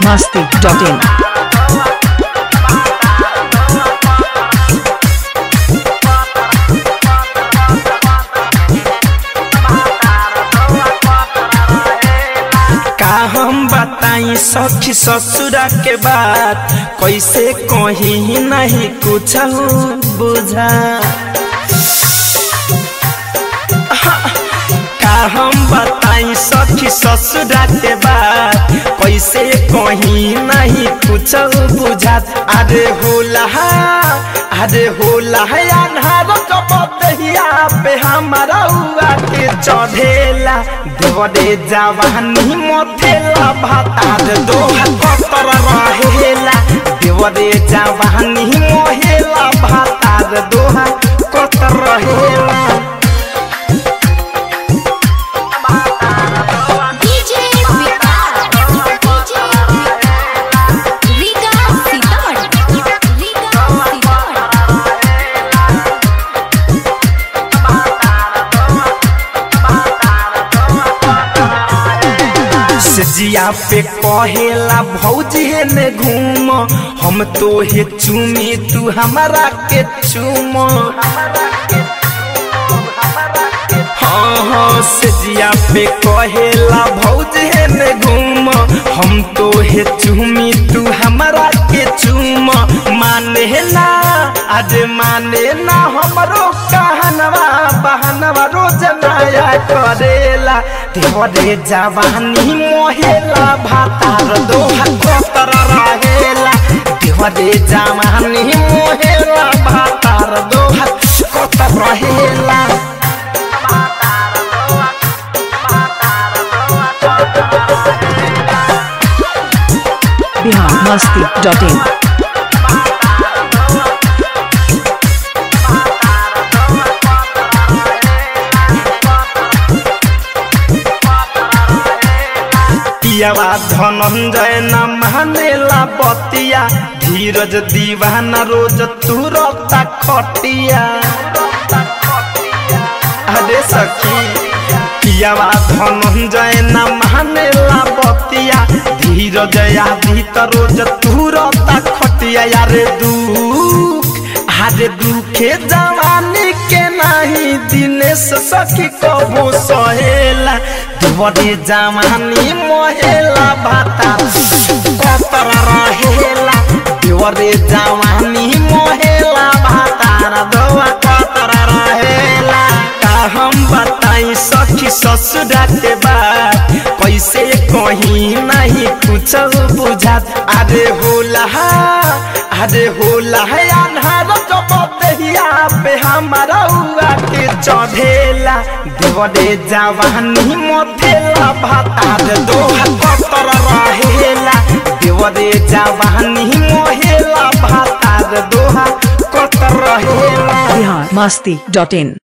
biharmasti.in का हम बताई सखी ससुरा के बात कैसे कहीं नहीं कुछ बुझा का हम बताई सखी ससुरा के बात कैसे कहीं नहीं कुछ बुझात अरे होला अरे होला अन्हार कपतिया पे हमारा हुआ के चढ़ेला देवरे जवानी मोथेला भातार दोहा कतर रहेला देवरे जवानी मोहेला भातार दोहा कतर रहेला DJ विकास DJ रीगा सीतामढ़ी रीगा सीतामढ़ी सजिया पे कहेला भौजी ने घूम हम तो हे चूमी तू हमारा के चूम हाँ हाँ सजिया पे कहेला भौजी ने घूम हम तो हे चूमी तू हमारा के चूम माने ना आज माने ना हमरो कहनवा बहनवा रोज नया करेला देवरे जवानी मोहेला भातार दोहा कोतर रहेला देवरे जवानी मोहेला भातार दोहा कोतर रहेला biharmasti.in पियावा धनंजय न मानेला बतिया धीरज दीवाना रोज तुरता खटिया अरे सखी पियावा धनंजय न मानेला बतिया धीरज आदि त रोज तुरता खटिया यारे दुख अरे दुखे जवानी के नहीं दिनेश सखी कबो सहेला देवरे जवानी मोहेला भाता कतर रहेला देवरे जवानी मोहेला भाता दवा कतर रहेला का हम बताई सखी ससुरा के बात कैसे कहीं नहीं कुछ बुझात अरे होला अरे होला है अन्हार कपतिया पे हमारा हुआ के चढ़ेला देवरे जवानी मोथेला भातार दोहा कतर रहेला देवरे जवानी मोहेला भातार दोहा कतर रहेला biharmasti.in